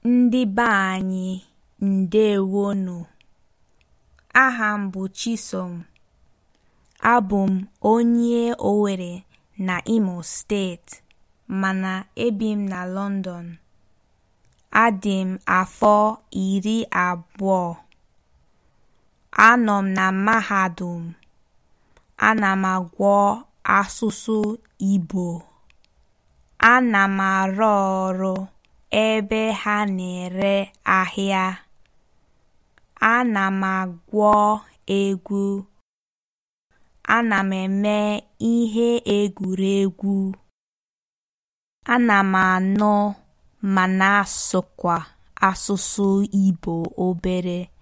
Ndị be anyị ǹdeèwonù. Aha m bụ Chisom. Abụ m onye Owerri na Imo steeti mana ebi m na London. Adị m afọ iri abụọ. Anọ m na mahadum. Ana m agụ asụsụ Igbo. Ana m arụ ọrụ ebe ha na-ere ahịa. Ana m agụ egwu. Ana m eme ihe egwuregwu. Ana m anụ ma na-asụkwa asụsụ Igbo obere.